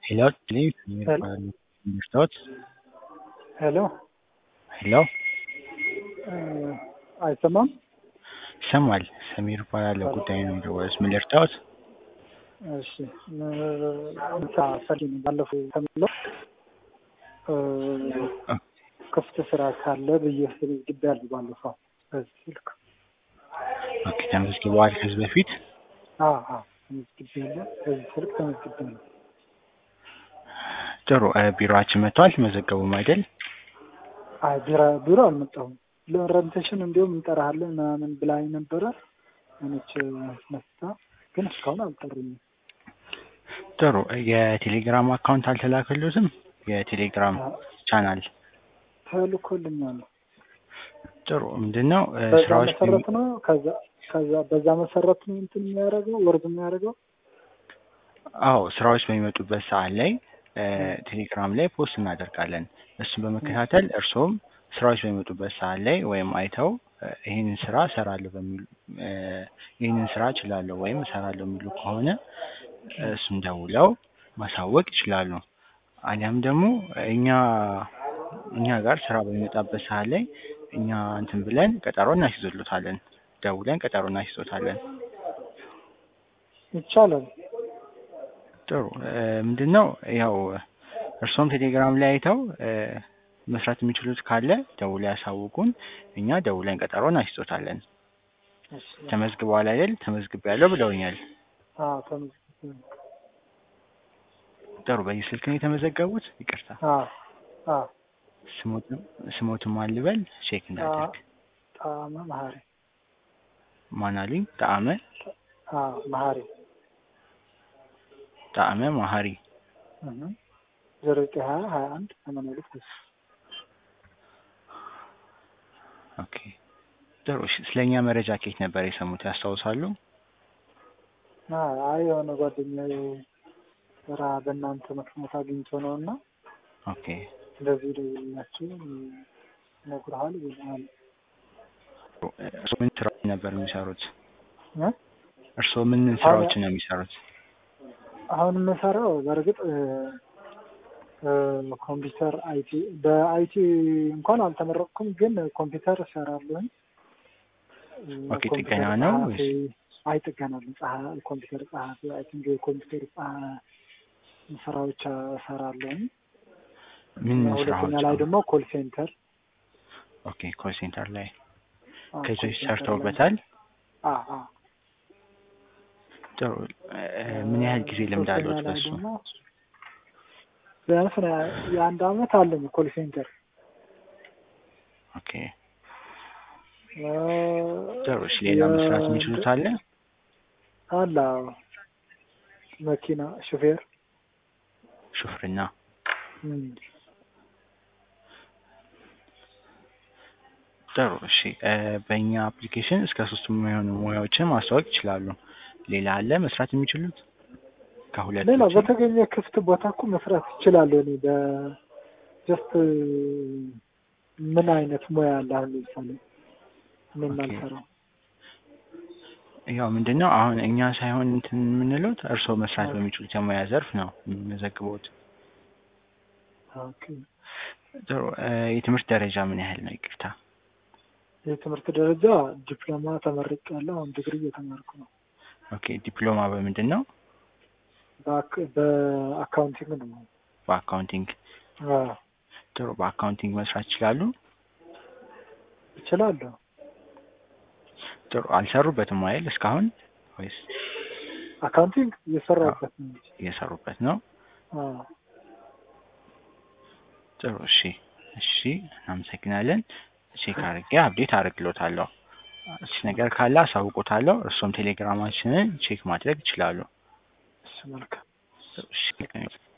Hello, please. Hello. Understood? ሄሎ ሄሎ አይሰማም? ይሰማል። ሰሚር እባላለሁ። ጉዳይ ነው የደወሉት። ምን ልርዳዎት? እሺ ምሳ ፈልጌ ነው ባለፈው ተምለው ክፍት ስራ ካለ ብዬ ተመዝግቤያለሁ ባለፈው በዚህ ስልክ። ኦኬ፣ ተመዝግበዋል ከዚህ በፊት? አዎ አዎ ተመዝግቤያለሁ። በዚህ ስልክ ተመዝግቤያለሁ። ጥሩ። እ ቢሮአችን መጥተዋል? ተመዘገቡም አይደል? አይ ቢሮ ቢሮ አልመጣሁም። ለኦሪንቴሽን እንዲሁም እንጠራሃለን ምናምን ብላኝ ነበረ ሆነች መስታ ግን እስካሁን አልጠሩኝም። ጥሩ። የቴሌግራም አካውንት አልተላከሉትም? የቴሌግራም ቻናል ተልኮልኛል። ጥሩ። ምንድን ነው እ በዛ ስራዎች መሰረት ነው ከዛ ከዛ በዛ መሰረት ነው እንትን የሚያደርገው ወርድ የሚያደርገው አዎ ስራዎች በሚመጡበት ሰዓት ላይ እ ቴሌግራም ላይ ፖስት እናደርጋለን። እሱን በመከታተል እርስዎም ስራዎች በሚመጡበት ሰዓት ላይ ወይም አይተው እ ይህንን ስራ እሰራለሁ በሚሉ እ ይህንን ስራ እችላለሁ ወይም እሰራለሁ የሚሉ ከሆነ እሱን ደውለው ማሳወቅ ይችላሉ። አሊያም ደግሞ እኛ እኛ ጋር ስራ በሚመጣበት ሰዓት ላይ እኛ እንትን ብለን ቀጠሮ እናስይዞሎታለን። ደውለን ቀጠሮ እናስይዞታለን። ይቻላል። ጥሩ እ ምንድን ነው ያው እርስዎም ቴሌግራም ላይ አይተው እ መስራት የሚችሉት ካለ ደውለው ያሳውቁን። እኛ ደውለን ቀጠሮ እናስይዞታለን። እሺ ተመዝግበዋል አይደል? ተመዝግቤያለሁ ብለውኛል። አዎ ተመዝግቤያለሁ። ጥሩ በዚህ ስልክ ነው የተመዘገቡት? ይቅርታ አዎ አዎ ስሞትም ስሞትም አልበል ቼክ እንዳደርግ ጣዕመ መሀሪ ማን አሉኝ? ጣዕመ አዎ መሀሪ ጣዕመ ማሀሪ እህ ዜሮ ዘጠኝ ሀያ ሀያ አንድ ሰማንያ ሁለት ሀያ ኦኬ ጥሩ እሺ ስለኛ መረጃ ከየት ነበር የሰሙት ያስታውሳሉ? አይ የሆነ ጓደኛዬ ስራ በእናንተ ምክንያት አግኝቶ ነው እና ኦኬ እንደዚህ ደውልላችሁ ይነግሩሃል ይልሃል። እርስዎ ምን ስራዎች ነበር የሚሰሩት? እ እርስዎ ምን ስራዎችን ነው የሚሰሩት? አሁን የምሰራው በእርግጥ እ እ ኮምፒውተር አይቲ በአይቲ እንኳን አልተመረቅኩም፣ ግን ኮምፒውተር እሰራለሁኝ። እ ኦኬ፣ ኮምፒውተር ጥገና ነው ጸሐፊ ወይስ? አይ ጥገና ነው። ጸሐ- ኮምፒውተር ጸሐፊ አይ ቲንክ የኮምፒውተር ጸሐ- ስራዎች እሰራለሁኝ። ምን ሁለተኛ ስራዎች? ላይ ደግሞ ኮል ሴንተር ኦኬ ኮል ሴንተር ላይ አዎ፣ ከዚህ ኮል በፊት ሴንተር ላይ ሰርተውበታል? አዎ አዎ ጥሩ እ ምን ያህል ጊዜ ልምድ ሶስተኛ አለዎት ላይ በሱ? ደግሞ ቢያንስ የአንድ አመት አለኝ ኮል ሴንተር ኦኬ እ ጥሩ እሺ ሌላ መስራት የሚችሉት አለ? አለ አዎ። መኪና ሹፌር ሹፍርና እም፣ ጥሩ እሺ እ በእኛ አፕሊኬሽን እስከ ሶስት የሚሆኑ ሙያዎችን ማስተዋወቅ ይችላሉ። ሌላ አለ መስራት የሚችሉት? ከሁለት ሌላ ውጪ? በተገኘ ክፍት ቦታ እኮ መስራት እችላለሁ። እኔ በጀስት ምን አይነት ሙያ አለ? አሁን ለምሳሌ እኔ ኦኬ። የማልሰራው ያው ምንድን ነው አሁን እኛ ሳይሆን እንትን የምንሉት እርስዎ መስራት በሚችሉት የሙያ ዘርፍ ነው የሚመዘግቡት። ኦኬ። ጥሩ እ የትምህርት ደረጃ ምን ያህል ነው? ይቅርታ። የትምህርት ደረጃ ዲፕሎማ ተመርቄያለሁ። አሁን ዲግሪ እየተማርኩ ነው። ኦኬ ዲፕሎማ በምንድን ነው? በአክ- በአካውንቲንግ ነው። በአካውንቲንግ። አዎ፣ ጥሩ በአካውንቲንግ መስራት ይችላሉ? እችላለሁ። ጥሩ አልሰሩበትም አይደል እስካሁን ወይስ አካውንቲንግ እየሰራሁበት ነው እንጂ። እየሰሩበት ነው? አዎ፣ ጥሩ እሺ እሺ እናመሰግናለን። ቼክ አድርጌ አፕዴት አደርግሎታለሁ። እሺ ነገር ካለ አሳውቆታለሁ። እርሶም ቴሌግራማችንን ቼክ ማድረግ ይችላሉ። እሺ መልካም። እሺ